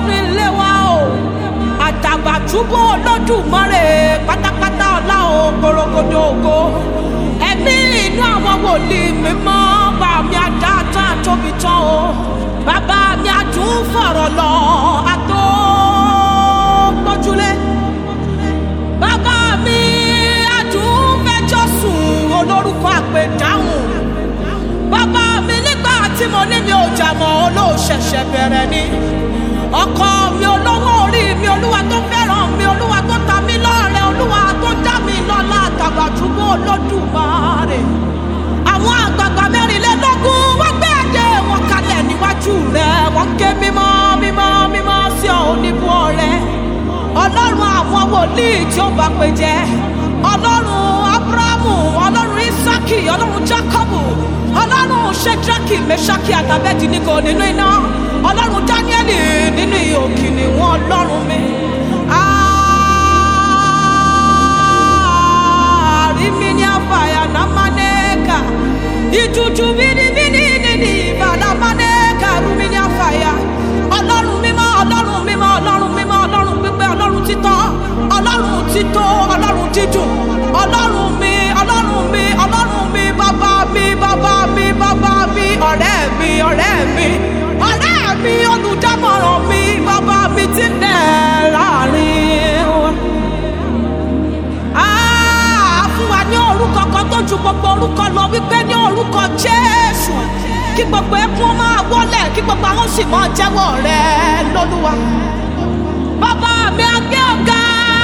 nílé wa o àtàbàtúbú olódùmarè pátápátá ọlá o gbòrògbòdò ògo ẹ̀mí inú àwọn wòlíì mímọ́ bá mi àdá tán tóbi tán o bàbá mi àtún fọ̀rọ̀ lọ àtó gbójúlé bàbá mi àtún fẹjọ́ sùn olórúkọ àpèdáhùn bàbá mi nígbà tí mo ní mi ò jà mọ́ olóòṣẹ̀ṣẹ̀ bẹ̀rẹ̀ ni ọkọ mi olówó orí mi olúwa tó fẹ́ràn mi olúwa tó ta mí lọ́rẹ olúwa tó dá mi lọ́lá àtàbàtúbú olódùmarè àwọn àgbààgbà mẹ́rìnlélógún wọ́n gbé ẹ̀jẹ̀ wọn kalẹ̀ níwájú rẹ̀ wọ́n ké mímọ́ mímọ́ mímọ́ sí ọ oníbú ọrẹ ọlọ́run àwọn wòlíì tí ó bá pè jẹ́ ọlọ́run abrahamu ọlọ́run isaki ọlọ́run jacobu ọlọ́run shedraki meshaki àtàbẹ́dì nígò nínú iná ọlọ́run danieli nínú ihò kìnìún ọlọ́run mi. àrímíní àfàyà námánẹ́ẹ̀kà ìtútù bíníbíní nínú ìbàdàmánẹ́ẹ̀kà rúmíní àfàyà ọlọ́run mímọ́ ọlọ́run mímọ́ ọlọ́run mímọ́ ọlọ́run pípẹ́ ọlọ́run títọ́ ọlọ́run títọ́ ọlọ́run dídùn ọlọ́run mi ọlọ́run mi ọlọ́run mi bàbá mi bàbá mi bàbá mi ọ̀rẹ́ mi ọ̀rẹ́ mi ọ̀rẹ́ mi olùdámọ̀ràn mi bàbá mi ti nẹ̀ láàrin wọn. Ah, fún wa ní orúkọ kan tó ju gbogbo orúkọ lọ wípé ní orúkọ jésù kí gbogbo ẹkún máa wọlé kí gbogbo àwọn sì máa jẹ́wọ́ rẹ lólúwa. bàbá mi àgbẹ̀ ọ̀gá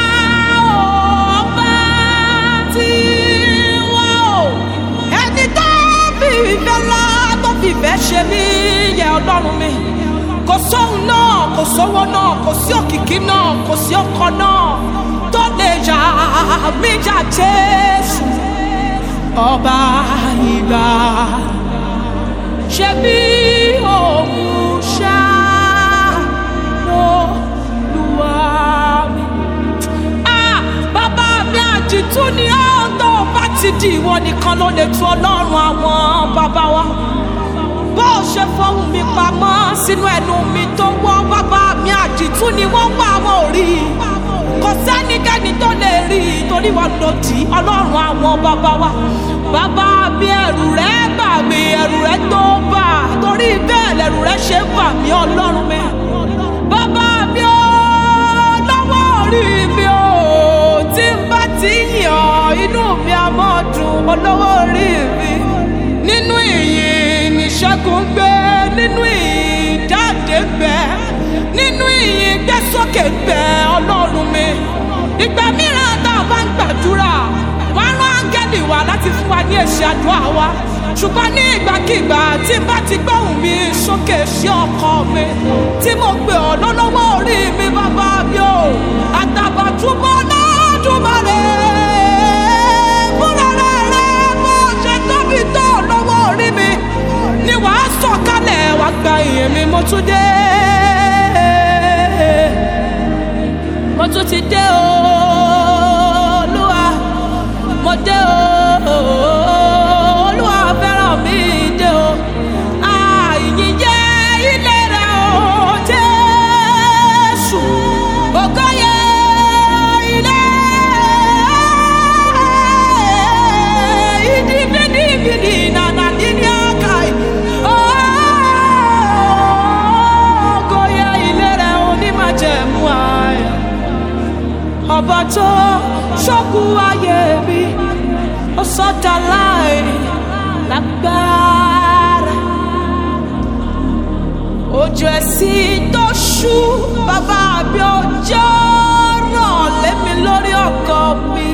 ọba tí wọ́n o ẹni tó fi ìfẹ́ ńlá tó fi ìfẹ́ ṣe mí yẹ ọlọ́run mi kò sóhun náà kò sówó náà kò sí òkìkí náà kò sí ọkọ náà tó lè yà mí jà jésù ọba ìgbà ṣe bí òun ṣá ló lùwà mí. Ah, bàbá mi àdìtú ni ó tó bá ti di ìwọ nìkan ló lè tu ọlọ́run àwọn bàbá wa bó o ṣe fọhùn mi pamọ́ sínú ẹnu mi tó wọ́ bàbá mi àdìtú ni wọ́n wá wọn ò rí i kò sẹ́nikẹ́ni tó lè rí i torí wọn ló di ọlọ́run àwọn bàbá wa bàbá mi ẹ̀rù rẹ̀ bà mí ẹ̀rù rẹ̀ tó bà torí bẹ́ẹ̀ lẹ̀rù rẹ̀ ṣe bà mí ọlọ́run mi bàbá mi ó lọ́wọ́ orí mi ó tí n bá ti yàn inú mi á mọ́ dùn olówó orí mi nínú ìyìn níṣẹ́gun gbé nínú ìyìn jáde gbẹ nínú ìyìn gbé sókè gbẹ ọlọ́run mi ìgbà mìíràn tá a bá ń gbàdúrà wàá rán áńgẹ́lì wá láti fún wa ní èsì àdúrà wa ṣùgbọ́n ní ìgbàkigbà tí n bá ti gbóhùn mi sókè sí ọkọ mi tí mo pè ọ́ lọ́lọ́wọ́ orí mi bàbá mi o àtàbàtúbọ̀ lọ́dúnmọ́lẹ̀ fúnra rẹ̀ bó ṣe tóbi tó lọ́wọ́ orí mi ni wàá sọ̀kalẹ̀ wàá gba ìyẹn mi mo tún dé mo tún ti dé o olúwa mo dé o olúwa fẹ́ràn mi dé o àìyí jẹ́ ilé rẹ̀ o jésù ògo yẹ ilé ìdíbídíbídì nànà dídí àkàì ògo yẹ ilé rẹ̀ onímọ̀jẹ̀mú ààyè ọba tó ṣọ́kù ayé mi ó sọ́dà láì lágbára ojú ẹ̀sìn tó ṣú bàbá mi ọjọ́ ràn lémi lórí ọkọ mi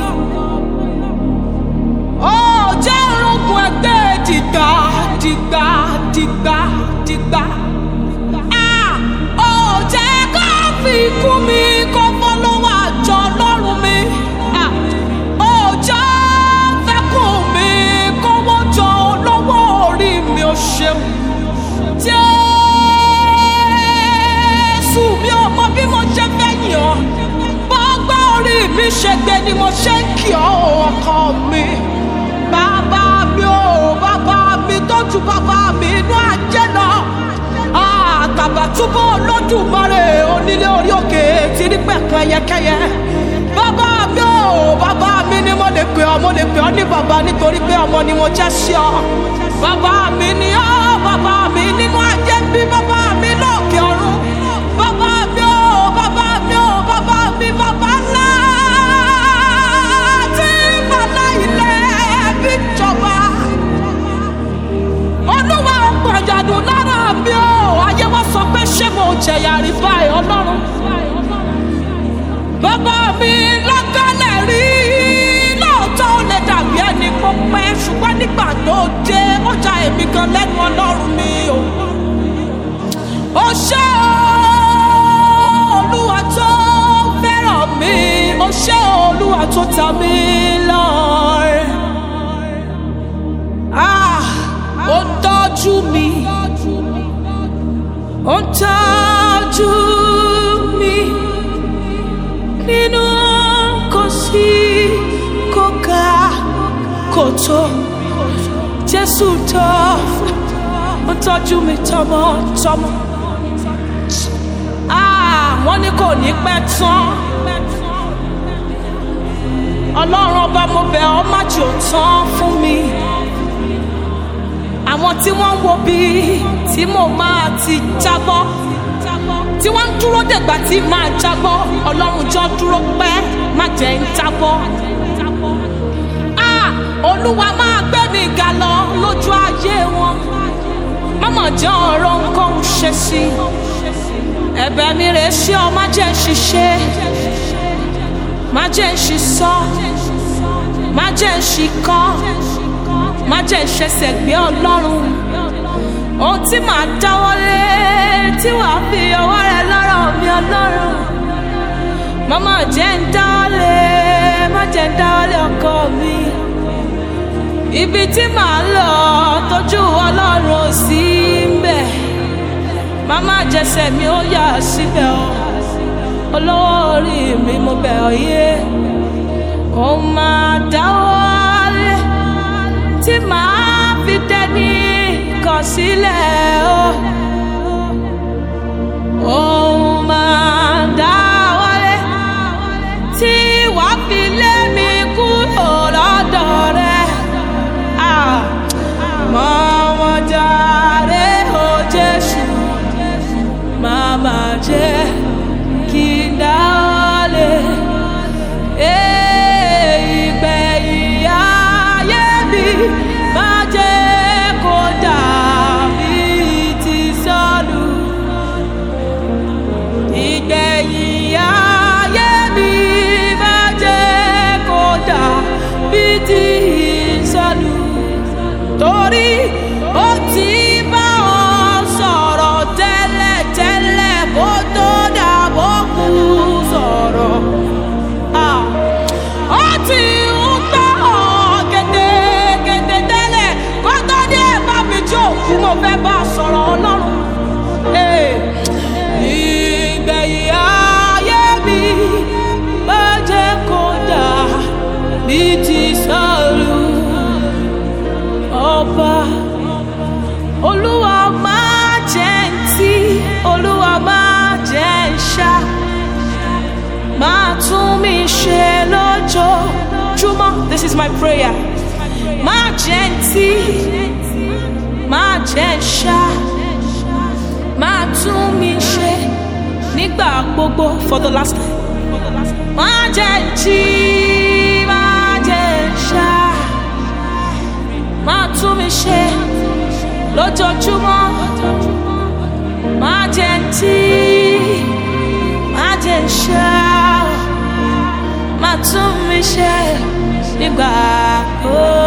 ó jẹ́ irúgbìn ẹgbẹ́ dìgbà dìgbà dìgbà dìgbà Ah! ó jẹ́ ká fi kú mi kó fọ́ lọ́wọ́ àjọ ọlọ́run mi Ah! ó jẹ́ fẹ́kùn mi kówó jọ lọ́wọ́ orí mi ó ṣeun jésù mi ò mọ bí mo ṣe fẹ́ yàn ọ́ bọ́gbà orí mi ṣe gbé ni mo ṣe ń kí ọ ọkọ mi bàbá mi ò bàbá mi tó ju bàbá mi inú ajé lọ àtàbàtúbọ̀ olódùmarè oní. nílé orí òkè tí rí pẹ̀kun ẹyẹkẹyẹ bàbá mi ò bàbá mi ni mo lè pè ọ́ mo lè pè ọ́ ní bàbá nítorí pé ọmọ ni mo jẹ́ sí ọ bàbá mi ni ọ́ bàbá mi nínú ajé ń bí bàbá mi lókè ọ̀run bàbá mi ò bàbá mi ò bàbá mi bàbá ńlá tí bàbá ilẹ̀ bí jọba olúwa ọ̀pọ̀jọ̀dún lára mi ò ayé wọn sọ pé ṣé mo jẹ̀yà rí báyìí ọlọ́run bàbá mi lọ́kànlẹ̀ rí lóòótọ́ ó lè dàbí ẹni kó pẹ́ ṣùgbọ́n nígbà tó dé ó ja èmi gan lẹ́nu ọlọ́run mi o ó ṣé o, olúwa tó fẹ́ràn mi ó ṣé o, olúwa tó ta mí lọ́rẹ. Ah, ó ń tọ́jú mi ó ń tọ́jú mi nínú kò sí kò ga kò tó jésù tó ó tọ́jú mi tọmọtọmọ Ah, wọ́n ní kò ní pẹ́ tán ọlọ́run ọba mo bẹ̀ ọ́ má jò tán fún mi àwọn tí wọ́n ń wo bí tí mo máa ti jábọ́ tí wọ́n ń dúró dègbà tí máa jábọ́ ọlọ́run jọ dúró pẹ́ má jẹ́ ń jábọ́. Ah, olúwa máa gbé mi ga lọ lójú ayé wọn mọ́mọ́ jẹ́ ọ̀rọ̀ nǹkan ń ṣe sí i ẹ̀bẹ̀ mi rè é sí ọ má jẹ́ ń ṣiṣẹ́ má jẹ́ ń ṣiṣọ́ má jẹ́ ń ṣikọ́ má jẹ́ ń ṣẹ̀ṣẹ̀ gbé ọlọ́run ohun tí màá dáwọ́lé tí wàá fi ọwọ́ rẹ lọ́rọ̀ mi ọlọ́run màmá jẹ́ ń dáwọ́lé má jẹ́ ń dáwọ́lé ọkọ mi ibi tí màá lọ tójú ọlọ́run ò sí ń bẹ̀ màmá jẹsẹ̀ mi ó yà síbẹ̀ o olówó orí mi mo bẹ̀ ọ́ yé ó máa dáwọ́lé tí màá fi dẹni kọ̀ sílẹ̀ o. Ó máa dáwọ́lé tí wàá fi lé mi kúrò lọ́dọ̀ rẹ̀. Ah, Mọ̀mọ́ jàre o Jésù, màmá jẹ́ kí n dáwọ́lé. Eh, ìgbẹ̀yìn ayé mi má jẹ́ kó dàbí ti sọ́lù. Ìgbẹ̀yìn ayé mi má jẹ́ kó dàbí ti sọ́lù. Torí ó ti bá ọ sọ̀rọ̀ tẹ́lẹ̀tẹ́lẹ̀ kó tó dàbọ̀ kú sọ̀rọ̀. Ah ó ti ń gbọ́ gẹ́gẹ́gẹ́gẹ́ tẹ́lẹ̀ kó tó dé bá mi jó kú mo fẹ́ bá a sọ̀rọ̀ ọlọ́run. Ee, ìgbẹ̀yìn ayé mi má jẹ́ kó dà bí ti sọ̀rọ̀ ọba. Olúwa máa jẹ́ ń tí, Olúwa máa jẹ́ ń ṣá máa tún mi ṣe lójoojúmọ́. This is my prayer. Máa jẹ́ ń tí, máa jẹ́ ń ṣá, máa tún mi ṣe nígbà gbogbo for the last time. Máa jẹ́ ń tí, máa jẹ́ ń ṣá, máa tún mi ṣe lójoojúmọ́. Máa jẹ́ ń tí má jẹ́ ń ṣá má tún mi ṣe nígbà ó